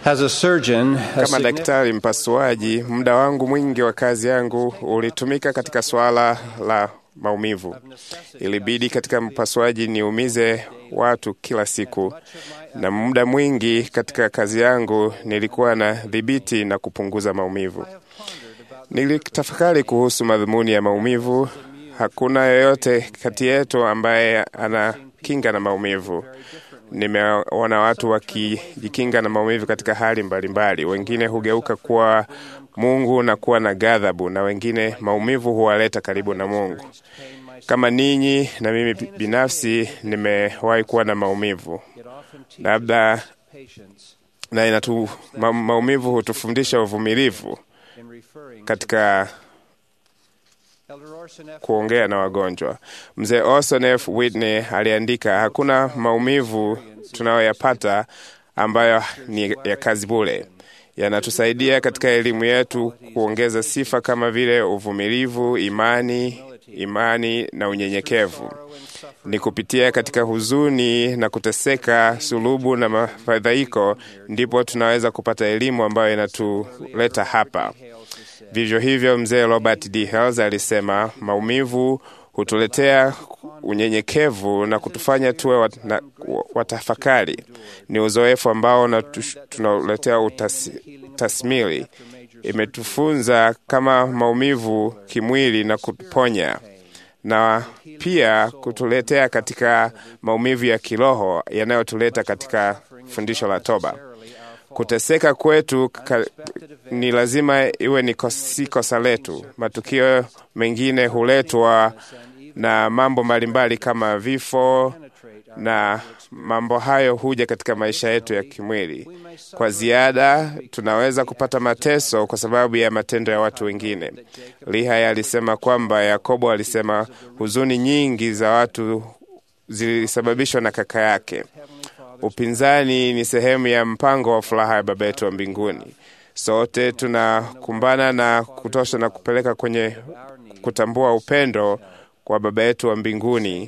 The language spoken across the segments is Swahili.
As a surgeon, a Kama significant- daktari mpasuaji, muda wangu mwingi wa kazi yangu ulitumika katika swala la maumivu. Ilibidi katika mpasuaji niumize watu kila siku, na muda mwingi katika kazi yangu nilikuwa na dhibiti na kupunguza maumivu. Nilitafakari kuhusu madhumuni ya maumivu. Hakuna yoyote kati yetu ambaye ana kinga na maumivu. Nimeona watu wakijikinga na maumivu katika hali mbalimbali. Wengine hugeuka kuwa Mungu na kuwa na ghadhabu, na wengine maumivu huwaleta karibu na Mungu. Kama ninyi na mimi binafsi nimewahi kuwa na maumivu, labda na inatu, ma, maumivu hutufundisha uvumilivu katika kuongea na wagonjwa. Mzee Orson F. Whitney aliandika, hakuna maumivu tunayoyapata ambayo ni ya kazi bure. Yanatusaidia katika elimu yetu kuongeza sifa kama vile uvumilivu, imani, imani na unyenyekevu. Ni kupitia katika huzuni na kuteseka, sulubu na mafadhaiko, ndipo tunaweza kupata elimu ambayo inatuleta hapa. Vivyo hivyo, mzee Robert D. Hales alisema maumivu hutuletea unyenyekevu na kutufanya tuwe wat, na, watafakari. Ni uzoefu ambao unatu- tunauletea utasi- tasmili. Imetufunza kama maumivu kimwili na kuponya na pia kutuletea katika maumivu ya kiroho yanayotuleta katika fundisho la toba. Kuteseka kwetu ka, ni lazima iwe ni kos, si kosa letu. Matukio mengine huletwa na mambo mbalimbali kama vifo, na mambo hayo huja katika maisha yetu ya kimwili. Kwa ziada, tunaweza kupata mateso kwa sababu ya matendo ya watu wengine. Lihaya alisema kwamba Yakobo alisema huzuni nyingi za watu zilisababishwa na kaka yake. Upinzani ni sehemu ya mpango wa furaha ya Baba yetu wa mbinguni. Sote tunakumbana na kutosha na kupeleka kwenye kutambua upendo kwa Baba yetu wa mbinguni,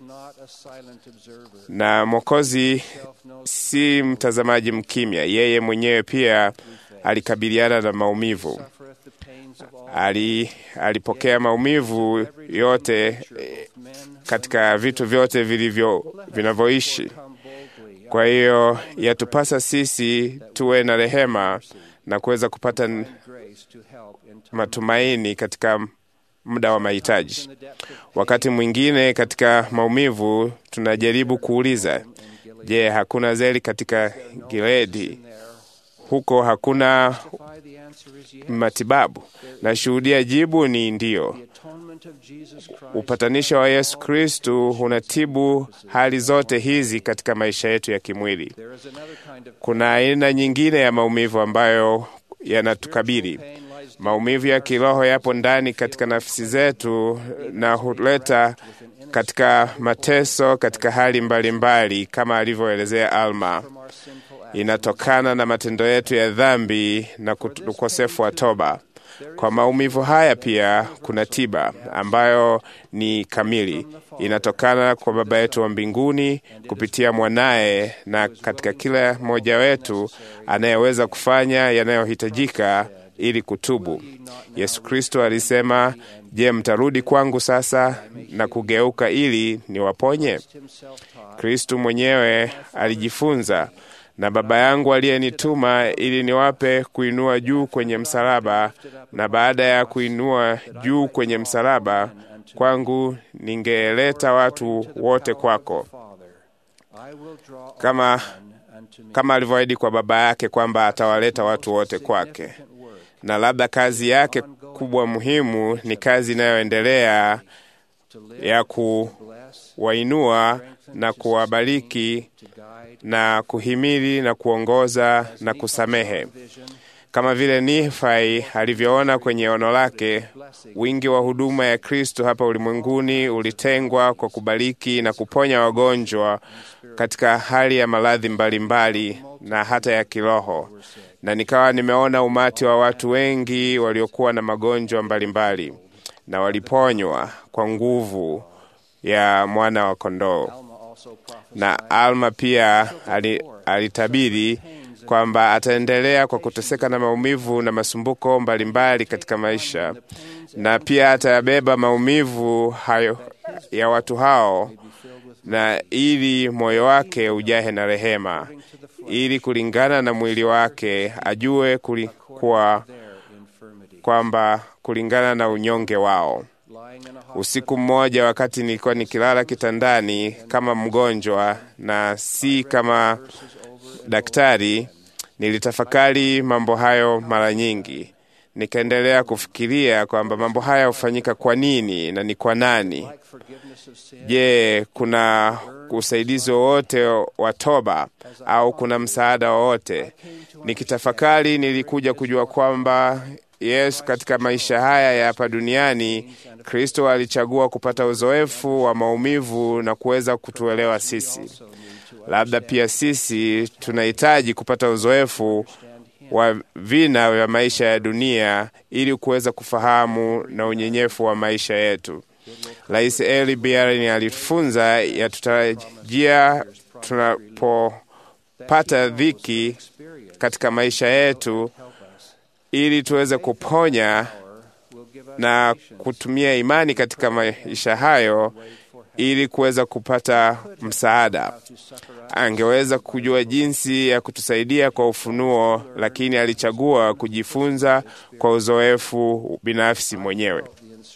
na Mwokozi si mtazamaji mkimya. Yeye mwenyewe pia alikabiliana na maumivu. Ali, alipokea maumivu yote eh, katika vitu vyote vilivyo vinavyoishi. Kwa hiyo yatupasa sisi tuwe na rehema na kuweza kupata n- matumaini katika muda wa mahitaji. Wakati mwingine katika maumivu tunajaribu kuuliza, je, hakuna zeli katika Gileadi? Huko hakuna matibabu? Nashuhudia jibu ni ndiyo. Upatanisho wa Yesu Kristu unatibu hali zote hizi katika maisha yetu ya kimwili. Kuna aina nyingine ya maumivu ambayo yanatukabili. Maumivu ya kiroho yapo ndani katika nafsi zetu na huleta katika mateso katika hali mbalimbali mbali, kama alivyoelezea Alma. Inatokana na matendo yetu ya dhambi na kut- ukosefu wa toba. Kwa maumivu haya pia kuna tiba ambayo ni kamili, inatokana kwa Baba yetu wa mbinguni kupitia mwanaye, na katika kila mmoja wetu anayeweza kufanya yanayohitajika ili kutubu. Yesu Kristo alisema, je, mtarudi kwangu sasa na kugeuka ili niwaponye? Kristo mwenyewe alijifunza na Baba yangu aliyenituma ili niwape kuinua juu kwenye msalaba, na baada ya kuinua juu kwenye msalaba kwangu, ningeleta watu wote kwako, kama, kama alivyoahidi kwa Baba yake kwamba atawaleta watu wote kwake. Na labda kazi yake kubwa muhimu ni kazi inayoendelea ya kuwainua na kuwabariki na kuhimili na kuongoza na kusamehe, kama vile Nifai alivyoona kwenye ono lake. Wingi wa huduma ya Kristo hapa ulimwenguni ulitengwa kwa kubariki na kuponya wagonjwa katika hali ya maradhi mbalimbali na hata ya kiroho, na nikawa nimeona umati wa watu wengi waliokuwa na magonjwa mbalimbali na waliponywa kwa nguvu ya mwana wa kondoo. Na Alma pia ali- alitabiri kwamba ataendelea kwa kuteseka na maumivu na masumbuko mbalimbali katika maisha, na pia atayabeba maumivu hayo ya watu hao, na ili moyo wake ujahe na rehema, ili kulingana na mwili wake ajue kulikuwa kwamba kulingana na unyonge wao. Usiku mmoja, wakati nilikuwa nikilala kitandani kama mgonjwa na si kama daktari, nilitafakari mambo hayo mara nyingi. Nikaendelea kufikiria kwamba mambo haya hufanyika kwa nini na ni kwa nani? Je, kuna usaidizi wowote wa toba au kuna msaada wowote? Nikitafakari, nilikuja kujua kwamba Yesu katika maisha haya ya hapa duniani, Kristo alichagua kupata uzoefu wa maumivu na kuweza kutuelewa sisi. Labda pia sisi tunahitaji kupata uzoefu wa vina vya maisha ya dunia ili kuweza kufahamu na unyenyefu wa maisha yetu. Rais Eli Biarin alitufunza yatutarajia tunapopata dhiki katika maisha yetu ili tuweze kuponya na kutumia imani katika maisha hayo ili kuweza kupata msaada. Angeweza kujua jinsi ya kutusaidia kwa ufunuo, lakini alichagua kujifunza kwa uzoefu binafsi mwenyewe.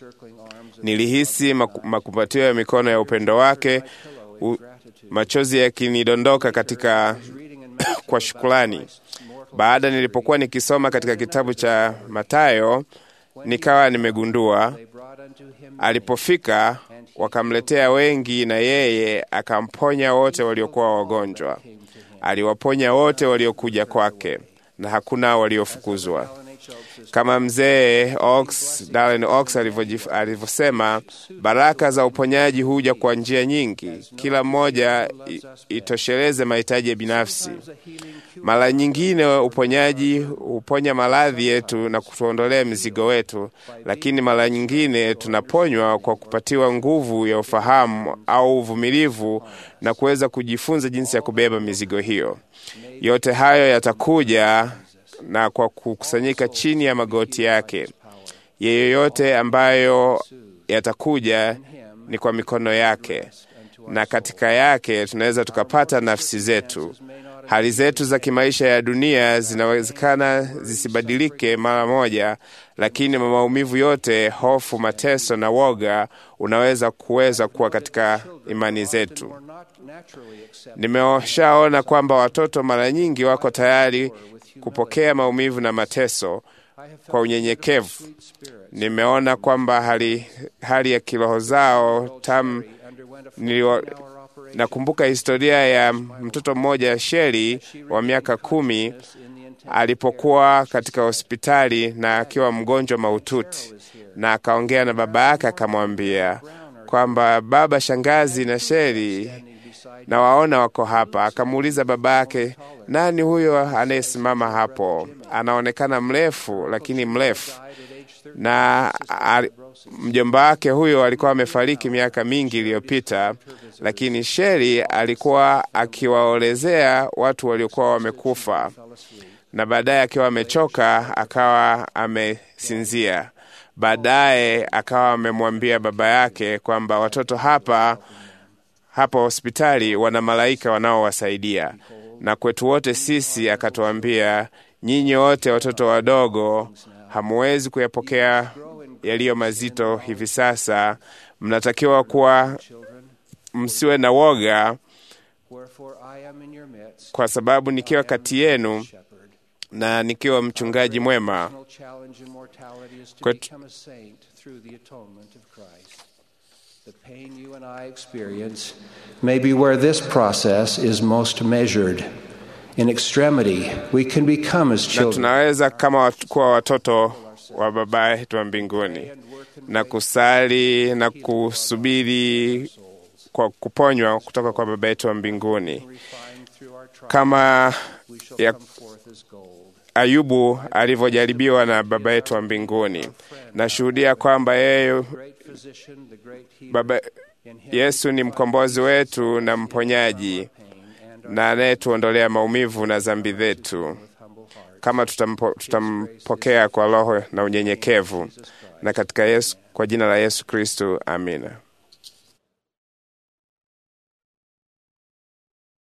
Nilihisi makumbatio ya mikono ya upendo wake, u, machozi yakinidondoka katika kwa shukrani. Baada nilipokuwa nikisoma katika kitabu cha Mathayo, nikawa nimegundua alipofika wakamletea wengi, na yeye akamponya wote waliokuwa wagonjwa. Aliwaponya wote waliokuja kwake, na hakuna waliofukuzwa. Kama mzee Ox, Darren Ox alivyosema, baraka za uponyaji huja kwa njia nyingi, kila mmoja itosheleze mahitaji ya binafsi. Mara nyingine uponyaji huponya maradhi yetu na kutuondolea mizigo wetu, lakini mara nyingine tunaponywa kwa kupatiwa nguvu ya ufahamu au uvumilivu na kuweza kujifunza jinsi ya kubeba mizigo hiyo. Yote hayo yatakuja na kwa kukusanyika chini ya magoti yake. Yeyote ambayo yatakuja ni kwa mikono yake, na katika yake tunaweza tukapata nafsi zetu. Hali zetu za kimaisha ya dunia zinawezekana zisibadilike mara moja, lakini maumivu yote, hofu, mateso na woga unaweza kuweza kuwa katika imani zetu. Nimeshaona kwamba watoto mara nyingi wako tayari kupokea maumivu na mateso kwa unyenyekevu. Nimeona kwamba hali, hali ya kiroho zao tamu. Niliwa, nakumbuka historia ya mtoto mmoja Sheri wa miaka kumi alipokuwa katika hospitali na akiwa mgonjwa mahututi, na akaongea na baba yake akamwambia kwamba baba, shangazi na Sheri na waona wako hapa. Akamuuliza baba yake, nani huyo anayesimama hapo? Anaonekana mrefu, lakini mrefu. Na mjomba wake huyo alikuwa amefariki miaka mingi iliyopita, lakini Sheri alikuwa akiwaolezea watu waliokuwa wamekufa, na baadaye akiwa amechoka akawa amesinzia. Baadaye akawa amemwambia baba yake kwamba watoto hapa hapa hospitali wana malaika wanaowasaidia, na kwetu wote sisi akatuambia, nyinyi wote watoto wadogo hamuwezi kuyapokea yaliyo mazito hivi sasa. Mnatakiwa kuwa msiwe na woga, kwa sababu nikiwa kati yenu na nikiwa mchungaji mwema kwetu The pain you and I experience may be where this process is most measured. In extremity, we can become as na children. tunaweza kama wat- kuwa watoto wa Baba yetu wa mbinguni na kusali na kusubiri kwa kuponywa kutoka kwa Baba yetu wa mbinguni, Refined through our trials, kama we shall ya come forth as gold. Ayubu alivyojaribiwa na Baba yetu wa mbinguni. Nashuhudia kwamba yeye Great physician, the great healer, Baba in him Yesu ni mkombozi wetu na mponyaji, pain and na anayetuondolea maumivu na dhambi zetu, kama tutampo, tutampokea kwa roho na unyenyekevu, na katika Yesu, kwa jina la Yesu Kristo, amina.